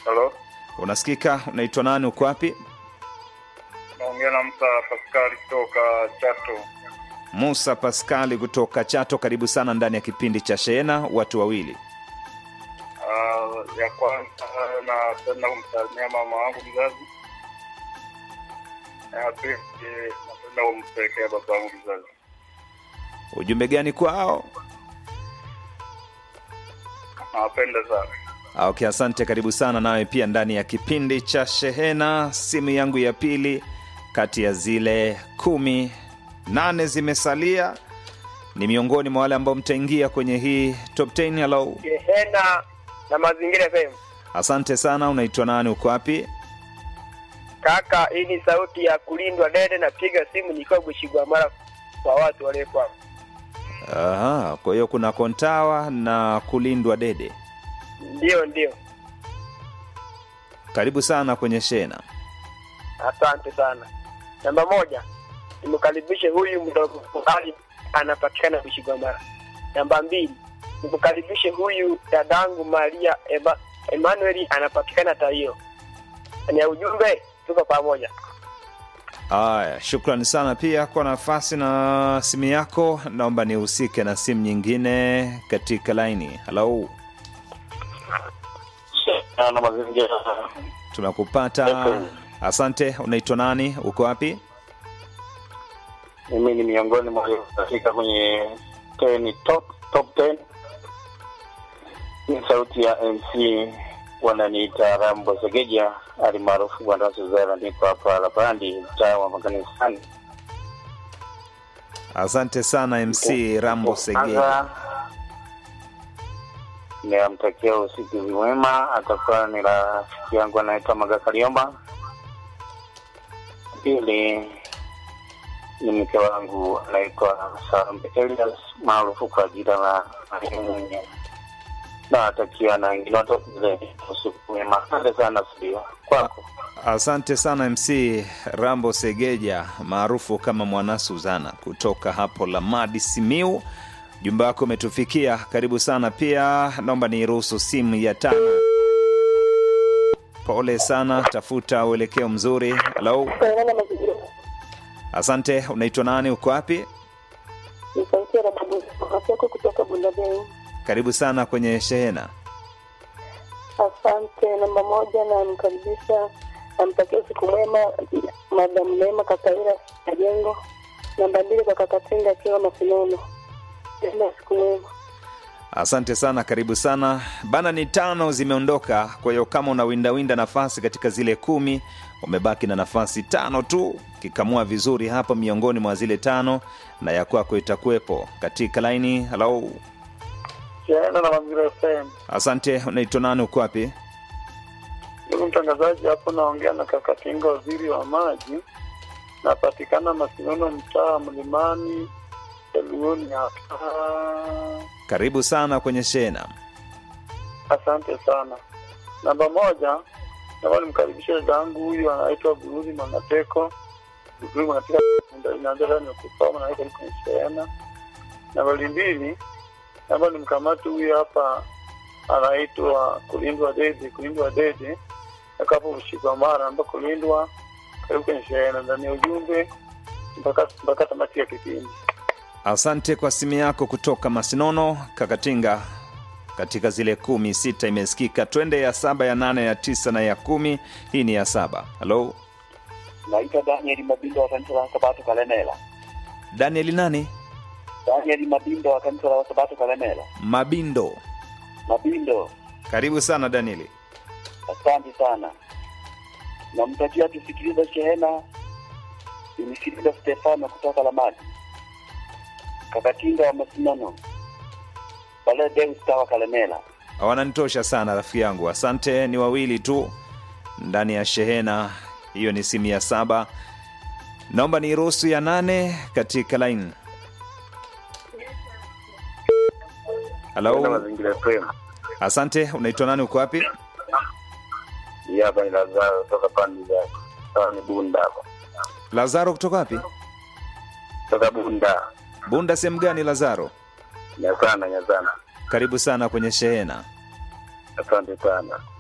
Halo, Unasikika? Unaitwa nani? Uko wapi? naongea na Musa Paskari kutoka Chato. Musa Paskali kutoka Chato. Karibu sana ndani ya kipindi cha Shehena, watu wawili. Uh, ya kwanza napenda kumsalimia mama wangu mzazi, na ya pili napenda kumpelekea baba wangu mzazi. Ujumbe gani kwao? Nawapenda sana. Ah, Okay, asante. Karibu sana nawe pia ndani ya kipindi cha Shehena. Simu yangu ya pili kati ya zile kumi nane zimesalia, ni miongoni mwa wale ambao mtaingia kwenye hii top 10. Hello, Shehena na Mazingira FM. asante sana. Unaitwa nani? Uko wapi? Kaka, hii ni sauti ya kulindwa dede, napiga simu nikiwa Bushigwa mara kwa watu waliokuwa. Aha, kwa hiyo kuna Kontawa na kulindwa Dede. Ndio, ndio, Karibu sana kwenye Shehena. asante sana. Namba moja, nimkaribishe huyu mdogo Ali, anapatikana Bushigwa mara. Namba mbili, nimkaribishe huyu dadangu Maria Eba, Emmanuel, anapatikana Taio. Ni ya ujumbe, tuko pamoja. Haya, shukrani sana pia kwa nafasi na simu yako. Naomba nihusike na simu nyingine katika laini. Halo, na mazingira tunakupata. Asante. Unaitwa nani? Uko wapi? mimi ni miongoni mwa katika kwenye 10 top top 10 ni sauti ya mc wananiita rambo segeja alimaarufu bwana suzara niko hapa lapandi mtaa wa makanisani Asante sana MC Rambo Segei. kwanza ninamtakia usikizi mwema atakuwa ni rafiki yangu anaitwa magakaliomba pili ni mke wangu anaitwa Sarambe Elias maarufu kwa jina la Mwenye. Nawatakia na wengine wote usiku mwema. Asante sana studio kwako. Asante sana MC Rambo Segeja maarufu kama Mwana Suzana kutoka hapo Lamadi Simiu. Jumba wako umetufikia, karibu sana. Pia naomba niruhusu simu ya tano. Pole sana, tafuta uelekeo mzuri. Halo, asante. Unaitwa nani? Uko wapi? Ni sauti ya Rababu yako kutoka Bundabei. Karibu sana kwenye shehena. Asante. Namba moja, namkaribisha namtakia usiku mwema Madam Neema Kakaira Majengo. Namba mbili, kwa Kakatinga akiwa Masinono. Enda usiku mwema. Asante sana, karibu sana bana. Ni tano zimeondoka, kwa hiyo kama unawindawinda nafasi katika zile kumi, umebaki na nafasi tano tu. Kikamua vizuri hapa miongoni mwa zile tano, na ya kwako itakuwepo katika laini. Halo, Shehena na Mazingira FM. asante. Unaitwa nani? Uko wapi? Ndugu mtangazaji, hapo naongea na Kakatinga, waziri wa maji. Napatikana Masinono, mtaa Mlimani, Elugoni hapa. Karibu sana kwenye shehena. Asante sana. Namba moja, naomba nimkaribishe dada yangu huyu anaitwa Buruzi Mangateko. Buruzi Mangateko inaanza ndani ya kusoma na kwenye shehena. Nambari mbili, naomba nimkamate huyu hapa anaitwa Kulindwa Dede, Kulindwa Dede akapo Ushikwa Mara amba Kulindwa karibu kwenye shehena ndani ya ujumbe mpaka mpaka tamati ya kipindi. Asante kwa simu yako kutoka Masinono, Kakatinga. Katika zile kumi, sita imesikika. Twende ya saba, ya nane, ya tisa na ya kumi. Hii ni ya saba. Halo, naitwa Daniel Mabindo wa kanisa la Sabato Kalemela. Danieli nani? Daniel Mabindo wa kanisa la Sabato Kalemela. Mabindo. Mabindo, Karibu sana Danieli. asante sana. Namtakia tusikilize shehena Unisikiliza Stefano kutoka Lamadi, Kakatinga wa Masinono, Bale Deus Tawa Kalemela. Wananitosha sana rafiki yangu, asante. Ni wawili tu ndani ya shehena hiyo, ni simu ya saba. Naomba ni ruhusu ya nane katika line. Nenda Halo, mazingira FM. asante. Unaitwa nani? Uko wapi? Hii hapa ni Lazaro toka pande za sawa ni Bunda hapa. Lazaro kutoka wapi? Toka Bunda. Bunda sehemu gani Lazaro? Nyazana, Nyazana. Karibu sana kwenye shehena. Asante sana.